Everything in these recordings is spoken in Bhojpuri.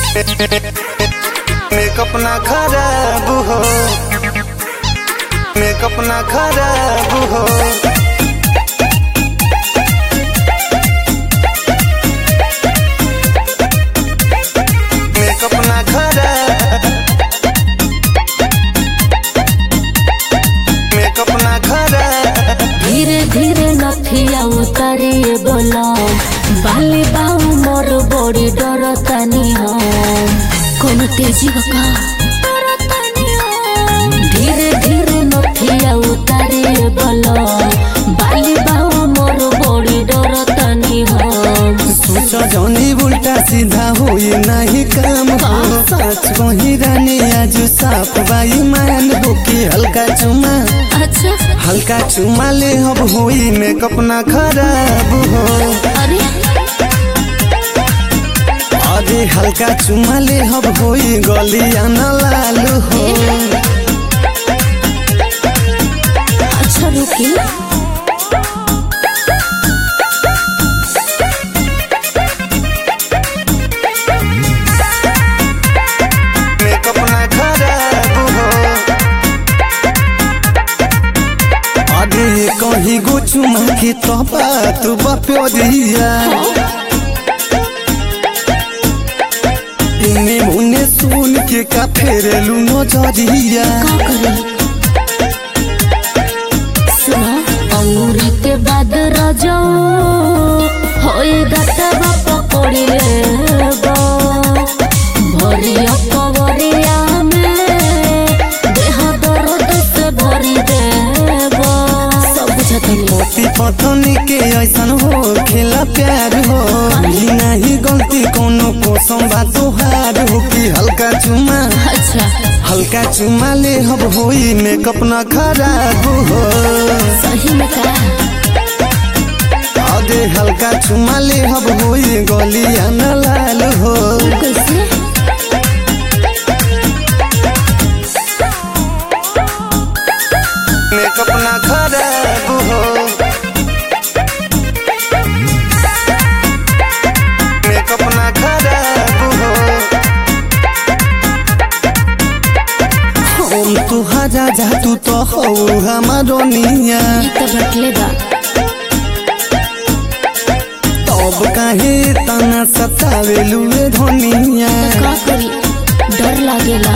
मेकअप ना खराब हो मेकअप ना खराब हो मेकअप ना खराब मेकअप ना खराब धीरे धीरे नथिया उतारिए बोलम बाली बाऊ मोर बड़ी डर तानी हम कोनो तेजी बका धीरे धीरे नथिया उतारिए बोलम बाली बाऊ मोर बड़ी डर तानी हम सोचा जौनी उल्टा सीधा होई नहीं काम हो सच कही रानी आज साफ बाई मान हो कि हल्का चुमा अच्छा हल्का चुमा ले अब होई मेकअप ना खराब हो अरे अरे हल्का चुमा ले अब होई गलिया न लाल हो अच्छा रुकी मेकअप ना खराब हो अरे कहीं गो चुमा के तो बात बाप्यो दिया इन्ने मुन्ने सुन के का फेरेलू नजरिया का करे सुना अंगूरी के बाद रजो होई गतवा पकड़िले बा भरिया कवरिया में देह दर्द से भरी देबा सब बुझतनी मोती पतनी के ऐसन हो खेला प्यार हो मिली नहीं गलती कोनो कोसम बा तोहार हो कि हल्का चुमा अच्छा हल्का चुमा ले हब होई मेकअप ना खराब हो सही में का अरे हल्का चुमा ले हब होई गलिया न लाल हो कैसे मेकअप ना खराब हो मेकअप ना खराब हो हम तुहरा जा तू तो हो हमारो निया ई तो बटले बा तब काहे तना सतावेलू रे धनिया का करी डर लागेला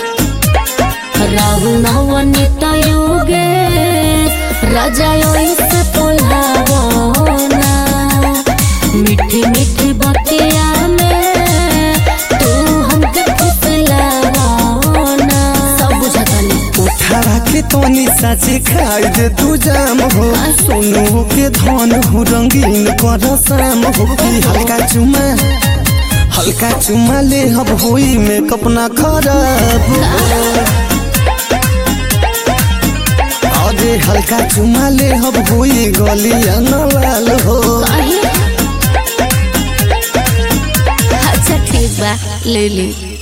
राहु नवनीत योगे राजा से पोल्हावना मीठी मीठी बतिया में तू हमके फुसलावना सब बुझतानी उठावा के तोनी साचे खाई दे तू जाम हो सोनू के धन हो रंगीन कर शाम हो कि हल्का चुमा हल्का चुमा ले हब होई मेकअप ना खराब हो अरे हल्का चुमा ले हब होई गलिया न लाल हो काहे अच्छा ठीक बा ले ले